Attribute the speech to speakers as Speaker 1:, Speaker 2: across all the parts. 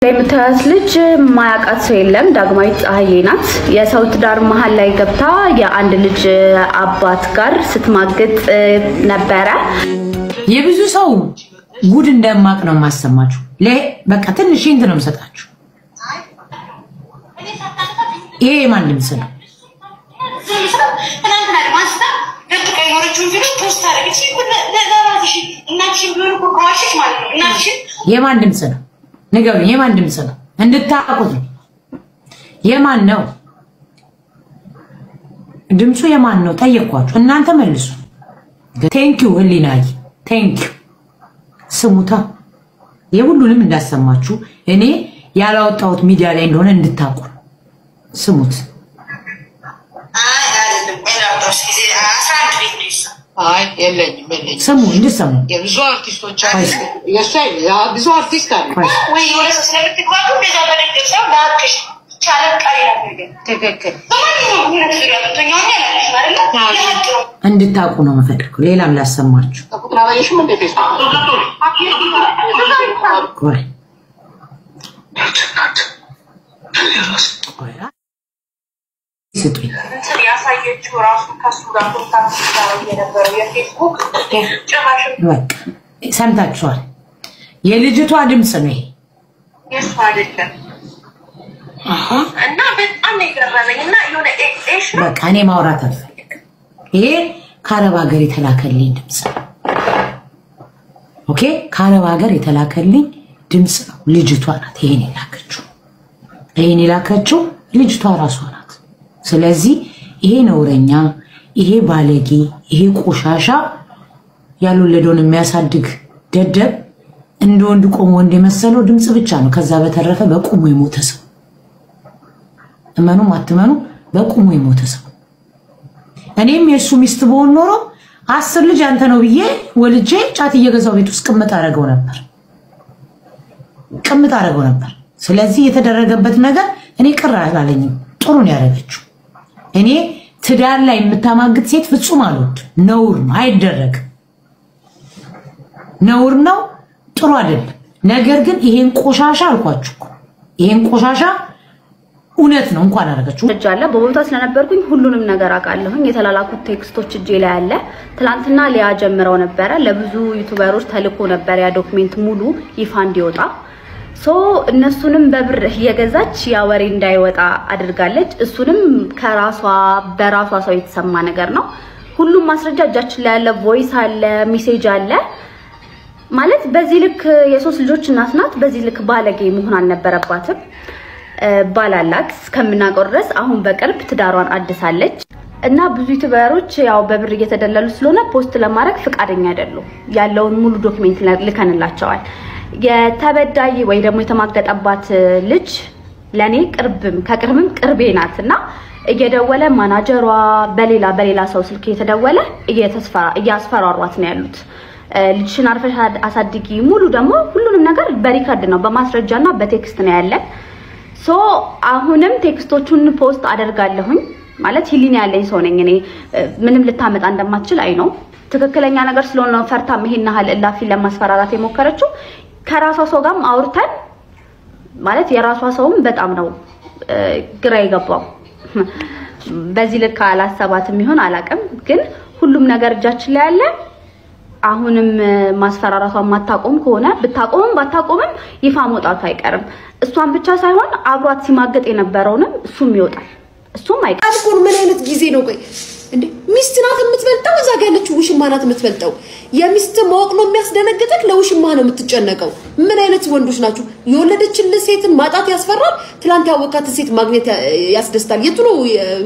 Speaker 1: የምታያት ልጅ ማያውቃት ሰው የለም። ዳግማዊት ፀሐዬ ናት። የሰው ትዳር መሀል ላይ ገብታ የአንድ ልጅ አባት ጋር ስትማግጥ ነበረ።
Speaker 2: የብዙ ሰው ጉድ እንደማቅ ነው የማሰማችሁ። በቃ ትንሽ እንት ነው የምሰጣችሁ። ይሄ የማን ድምፅ ነው? የማን ድምፅ ነው? ንገሩኝ። የማን ድምፅ ነው? እንድታውቁት ነው። የማን ነው ድምፁ? የማን ነው ጠየኳችሁ። እናንተ መልሱ። ቴንኪው ህሊናይ ቴንኪው ስሙታ። የሁሉንም እንዳሰማችሁ እኔ ያላወጣሁት ሚዲያ ላይ እንደሆነ እንድታውቁ ነው። ስሙት።
Speaker 3: አይ የለኝም የለኝም።
Speaker 2: ስሙ እንድሰሙ
Speaker 3: የብዙ አርቲስቶች አሉ። የእሷ ብዙ አርቲስት አሉ። ትክክል
Speaker 2: እንድታውቁ ነው የምፈልገው። ሌላም ላሰማችሁ።
Speaker 3: ቁጥር አላየሽም እንደ ፌስቡክ
Speaker 2: ቆይ ቆይ ስጡኝ።
Speaker 4: ያሳየችው ራሱ ከሱ ጋር ኮንታክት ሲያደርግ የነበረው የፌስቡክ ጭራሽም
Speaker 2: በቃ ሰምታችኋል። የልጅቷ ድምፅ ነው ይሄ።
Speaker 4: የሱ አይደለም እና በጣም ነው የገረመኝ እና የሆነ ኤሽ ነው
Speaker 2: በቃ እኔ ማውራት አልፈልግም። ይሄ ከአረብ ሀገር የተላከልኝ ድምፅ ነው። ኦኬ፣ ከአረብ ሀገር የተላከልኝ ድምፅ ነው። ልጅቷ ናት ይሄን የላከችው። ይሄን የላከችው ልጅቷ ራሷ ናት። ስለዚህ ይሄ ነውረኛ፣ ይሄ ባለጌ፣ ይሄ ቆሻሻ ያልወለደውን የሚያሳድግ ደደብ እንደ ወንድ ቆሞ ወንድ የመሰለው ድምፅ ብቻ ነው። ከዛ በተረፈ በቁሙ የሞተ ሰው እመኑም አትመኑ፣ በቁሙ የሞተ ሰው። እኔም የእሱ ሚስት በሆን ኖሮ አስር ልጅ አንተ ነው ብዬ ወልጄ ጫት እየገዛው ቤት ውስጥ ቅምጥ አደረገው ነበር ቅምጥ አደረገው ነበር። ስለዚህ የተደረገበት ነገር እኔ ቅር አላለኝም። ጥሩ ነው ያደረገችው። እኔ ትዳር ላይ የምታማግጥ ሴት ፍጹም አልወድም። ነውር ነው፣ አይደረግም። ነውር ነው፣ ጥሩ አይደለም። ነገር ግን ይሄን ቆሻሻ አልኳችሁ እኮ ይሄን ቆሻሻ እውነት ነው እንኳን አደረገችው።
Speaker 1: እጅ አለ በቦታ ስለነበርኩኝ ሁሉንም ነገር አውቃለሁኝ። የተላላኩት ቴክስቶች እጄ ላይ አለ። ትላንትና ሊያ ጀምረው ነበረ። ለብዙ ዩቱበሮች ተልኮ ነበር ያ ዶክሜንት ሙሉ ይፋ እንዲወጣ ሶ እነሱንም በብር እየገዛች ያ ወሬ እንዳይወጣ አድርጋለች። እሱንም ከራሷ በራሷ ሰው የተሰማ ነገር ነው። ሁሉም ማስረጃ እጃችን ላይ ያለ፣ ቮይስ አለ፣ ሜሴጅ አለ። ማለት በዚህ ልክ የሶስት ልጆች እናት ናት። በዚህ ልክ ባለጌ መሆን አልነበረባትም። ባላላት እስከምናውቀው ድረስ አሁን በቅርብ ትዳሯን አድሳለች እና ብዙ ዩቲዩበሮች ያው በብር እየተደለሉ ስለሆነ ፖስት ለማድረግ ፍቃደኛ አይደሉም። ያለውን ሙሉ ዶክሜንት ልከንላቸዋል። የተበዳይ ወይ ደግሞ የተማገጠባት ልጅ ለኔ ቅርብም ከቅርብም ቅርቤ ናት እና እየደወለ ማናጀሯ በሌላ በሌላ ሰው ስልክ እየተደወለ እያስፈራሯት ነው ያሉት። ልጅሽን አርፈሽ አሳድጊ፣ ሙሉ ደግሞ ሁሉንም ነገር በሪከርድ ነው በማስረጃ እና በቴክስት ነው ያለን። ሶ አሁንም ቴክስቶቹን ፖስት አደርጋለሁኝ። ማለት ሂሊና ያለኝ ሰው ነኝ እኔ። ምንም ልታመጣ እንደማትችል አይ ነው ትክክለኛ ነገር ስለሆነ ፈርታ ይሄን ያህል እላፊ ለማስፈራራት የሞከረችው። ከራሷ ሰው ጋርም አውርተን ማለት የራሷ ሰውም በጣም ነው ግራ የገባው። በዚህ ልክ አላሰባትም ይሆን አላውቅም፣ ግን ሁሉም ነገር እጃችን ላይ አለ። አሁንም ማስፈራራቷን ማታቆም ከሆነ ብታቆምም ባታቆምም ይፋ መውጣቱ አይቀርም። እሷን ብቻ ሳይሆን አብሯት ሲማገጥ የነበረውንም እሱም ይወጣል። እሱም አይቀርም።
Speaker 5: አልኮን ምን አይነት ጊዜ ነው? ቆይ እንዴ ሚስት ናት የምትበልጠው? እዛ ጋ ያለችው ውሽማ ናት የምትበልጠው። የሚስት ማወቅ ነው የሚያስደነግጥህ? ለውሽማ ነው የምትጨነቀው? ምን አይነት ወንዶች ናችሁ? የወለደችን ሴትን ማጣት ያስፈራል። ትላንት ያወካትን ሴት ማግኘት ያስደስታል። የቱ ነው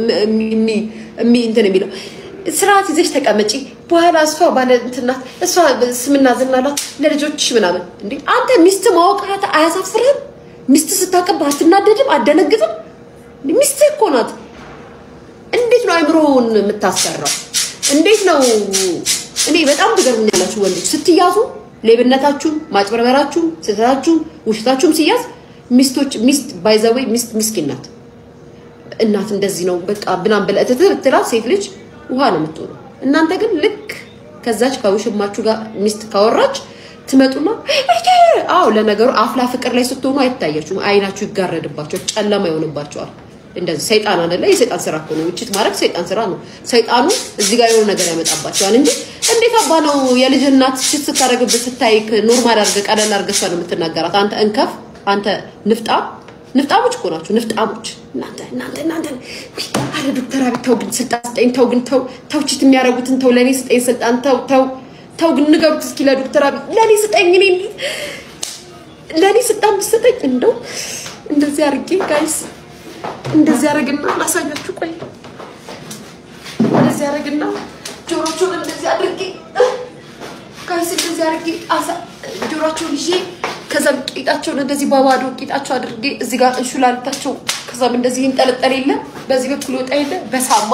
Speaker 5: የሚ እንትን የሚለው? ስርዓት ይዘሽ ተቀመጪ። በኋላ እሷ ባለ እንትን ናት፣ እሷ ስምና ዝና ናት ለልጆችሽ ምናምን። እንዴ አንተ ሚስት ማወቅ አያሳፍርህም? ሚስት ስታቀባ አትናደድም? አትደነግጥም? ሚስትህ እኮ ናት። እንዴት ነው አይምሮውን የምታሰራው? እንዴት ነው? እኔ በጣም ትገርሙኛላችሁ ወንዶች ስትያዙ፣ ሌብነታችሁም፣ ማጭበርበራችሁም፣ ስህተታችሁም፣ ውሸታችሁም ሲያዝ ሚስቶች ሚስት ባይዘወይ ሚስት ምስኪን ናት። እናት እንደዚህ ነው በቃ ብናም ብለህ እትት ብትላት ሴት ልጅ ውሃ ነው የምትሆነው። እናንተ ግን ልክ ከዛች ከውሽማችሁ ጋር ሚስት ካወራች ትመጡና አዎ ለነገሩ አፍላ ፍቅር ላይ ስትሆኑ አይታያችሁም። አይናችሁ ይጋረድባቸዋል፣ ጨለማ ይሆንባቸዋል። እንደዚህ ሰይጣን አይደለ? የሰይጣን ስራ እኮ ነው። ውጭት ማድረግ ሰይጣን ስራ ነው። ሰይጣኑ እዚህ ጋር የሆነ ነገር ያመጣባቸዋል እንጂ እንዴት አባ ነው የልጅ እናት ሽት ስታደርግብህ ስታይ ኖርማል አድርገህ ቀለል አድርገህ እሷን የምትናገራት አንተ እንከፍ፣ አንተ ንፍጣም ንፍጣሞች እኮ ናቸው። ንፍጣሞች እናንተ እናንተ እናንተ ውይ፣ አረ ዶክተር አብይ ተው ግን ስልጣን ስጠኝ፣ ተው ግን ተው ተው፣ ቺት የሚያደርጉትን ተው፣ ለእኔ ስጠኝ ስልጣን፣ ተው ተው ተው ግን ንገሩት እስኪ ለዶክተር አብይ ለእኔ ስጠኝ፣ እኔ ለእኔ ስልጣን ብትሰጠኝ እንደው እንደዚህ አድርጌ ጋይስ እንደዚህ አደርግና ላሳያችሁ። ቆይ እንደዚህ አደርግና ጆሮቸውን እንደዚህ አድርጌ ጋይስ እንደዚህ አድርጌ አሳ ጆሮቸውን ይዤ ከዛም ቂጣቸውን እንደዚህ በባዶ ቂጣቸው አድርጌ እዚህ ጋር እንሹላልታቸው ከዛም እንደዚህ ይንጠለጠል የለ በዚህ በኩል ወጣ የለ በሳማ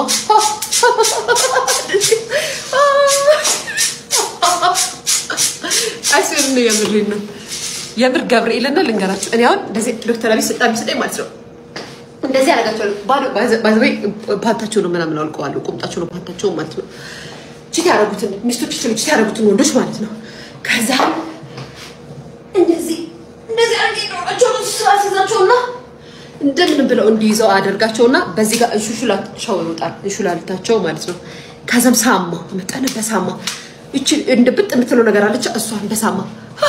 Speaker 5: አይስር ነው የምሬን ነው የምር ገብርኤልና ልንገራችሁ እኔ አሁን እንደዚህ ዶክተር አብይ ስልጣን ቢሰጠኝ ማለት ነው እንደዚህ ያደርጋቸዋል። ባዶ ባይዘበይ ፓንታቸው ነው ምናምን አውልቀዋለሁ። ቁምጣቸው ነው ፓንታቸው ማለት ነው። ቺት ያደረጉትን ሚስቶቻቸው ቺት ያደረጉትን ወንዶች ማለት ነው። ከዛ እንደዚህ እንደዚህ አድርጌ ዶሯቸውን ስራሲዛቸውና እንደምን ብለው እንዲይዘው አደርጋቸውና በዚህ ጋር እንሹሹላቸው ይወጣል። እንሹላልታቸው ማለት ነው። ከዛም ሳማ መጠን በሳማ እቺ እንደ ብጥ የምትለው ነገር አለች። እሷን በሳማ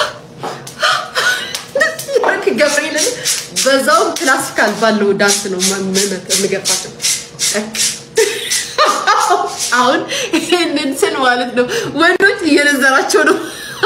Speaker 5: ገብርኤልን በዛውም ክላሲካል ባለው ዳንስ ነው የምገፋቸው። አሁን ይህንን ስል ማለት ነው ወንዶች እየነዘራቸው ነው።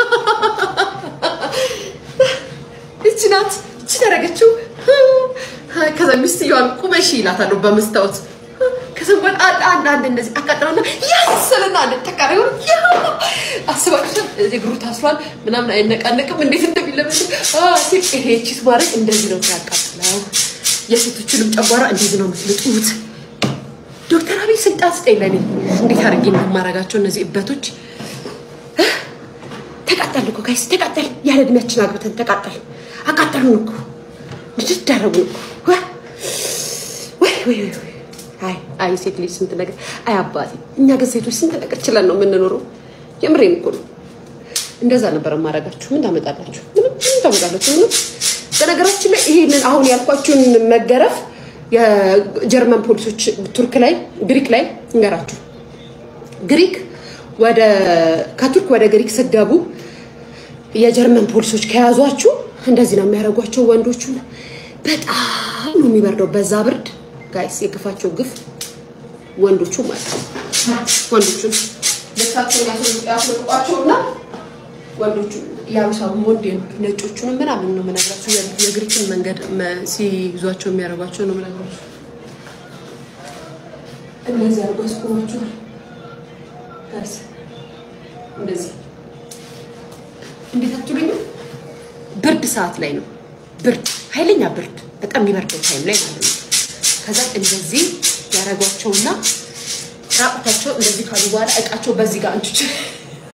Speaker 5: እቺ ናት እቺ ተረገችው። ከዛ ሚስትየዋን ቁመሺ ይላታለሁ በመስታወት ከዛ በቃ አንዳንድ እንደዚህ አቃጥራና ያስልና አንድ ተቃሪ ሆነ አስባችሁ እግሩ ታስሯል ምናምን አይነቃነቅም እንዴት እንደሚለበስ ሲል ይሄ ቺት ማድረግ እንደዚህ ነው ያቃጥለው። የሴቶችንም ጨጓራ እንደዚህ ነው የምትልጡት። ዶክተር አብይ ስልጣን ስጠኝ ለኔ እንዴት አድርጌ እንደማረጋቸው እነዚህ እበቶች ተቃጠል እኮ ጋይስ ተቃጠል። ያለ እድሜያችን አግብተን ተቃጠል አቃጠሉን እኮ ንድድ አደረጉን እኮ ወይ ወይ ወይ አይ አይ ሴት ልጅ ስንት ነገር አይ አባቴ፣ እኛ ግን ሴቶች ስንት ነገር ችለን ነው የምንኖረው። የምሬን እኮ ነው። እንደዛ ነበር ማድረጋችሁ። ምን ታመጣላችሁ? ምንም ምን ታመጣላችሁ? ምንም። በነገራችን ላይ ይሄንን አሁን ያልኳችሁን መገረፍ የጀርመን ፖሊሶች ቱርክ ላይ ግሪክ ላይ እንገራችሁ። ግሪክ ወደ ከቱርክ ወደ ግሪክ ስትገቡ የጀርመን ፖሊሶች ከያዟችሁ እንደዚህ ነው የሚያደርጓቸው ወንዶቹን። በጣም ነው የሚበርደው በዛ ብርድ ጋይስ የግፋቸው ግፍ ወንዶቹ ማለት ነው። ወንዶቹን ልብሳቸውን ያስወልቋቸውና ወንዶቹ ያሉሳሉ ወንድ ነጮቹንም ምናምን ነው የምነግራቸው። የግሪክን መንገድ ሲይዟቸው የሚያደርጓቸው ነው የምነግራቸው። እነዚህ አርጎ ያስቆማቸዋል። ጋይስ እንደዚህ እንዴት አትሉኝ? ብርድ ሰዓት ላይ ነው ብርድ፣ ኃይለኛ ብርድ፣ በጣም የሚበርደው ታይም ላይ ማለት ነው። ከዛ እንደዚህ ያደረጓቸውና ራቁታቸው እንደዚህ ካሉ በኋላ እቃቸው በዚህ ጋር እንቹች